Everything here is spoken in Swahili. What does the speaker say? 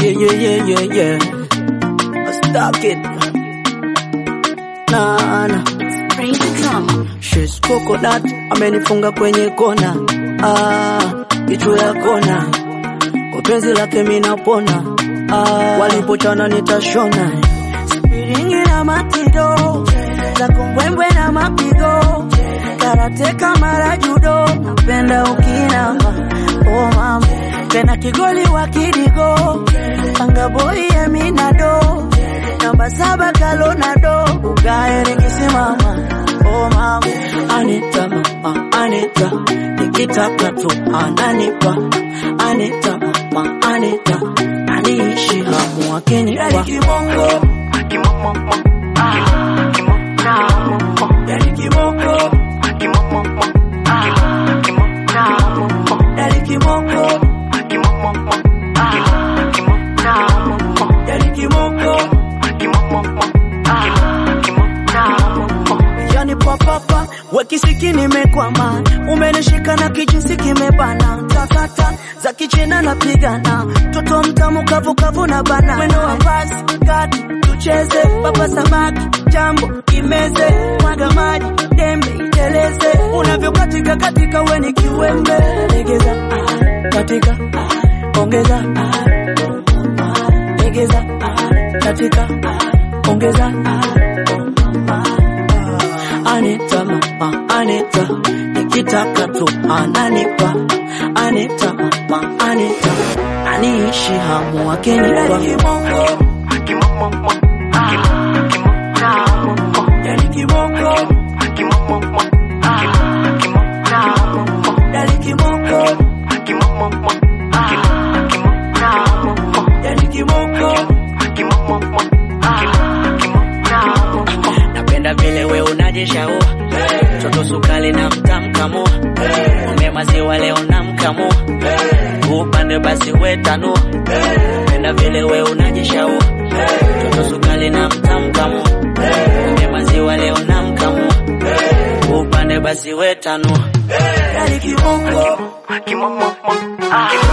Yeah, yeah, yeah, yeah, yeah. I stuck it. Nah, nah. Praise the drum. She's coconut, amenifunga kwenye kona. Ah, kichwa ya kona. Kwa penzi lake mimi napona. Ah, walipochana nitashona. Spiringi na matido. Za kumbwembwe na mapigo. Karate kama judo. Napenda ukinama. Oh mama. Tena kigoli wa kidigo. Panga boy eminado. Namba saba kalonado. Ugae nikisimama. Oh mama, Anita mama, Anita, nikitaka tu ananipa. Anita mama, Anita, aniishi hamu akinipa. Kibongo, yani kibongo, yani kibongo, yani kibongo. yani papapa wekisiki nimekwama umenishika na kijinsi kimebana takata za kichina napigana toto mtamu kavukavu na bana mwendo wa basi kati tucheze papa samaki jambo imeze mwaga maji dembe iteleze unavyokatika katika weni kiwembe legeza ah, katika ah, ongeza ah, legeza ah, katika ah, ongeza ah, Anita mama, Anita, nikitaka tu ananipa. Anita mama, Anita, aniishi hamu akinipa. Kibongo, yani kibongo, yani kibongo, yani kibongo. Napenda vile we unajishaua Toto sukali na mtamkamua Ume maziwa leo namkamua Upande basi we tanua Napenda vile we unajishaua Toto sukali na mtamkamua Ume maziwa leo namkamua Upande basi we tanua Yani kibongo Kimomo, ah,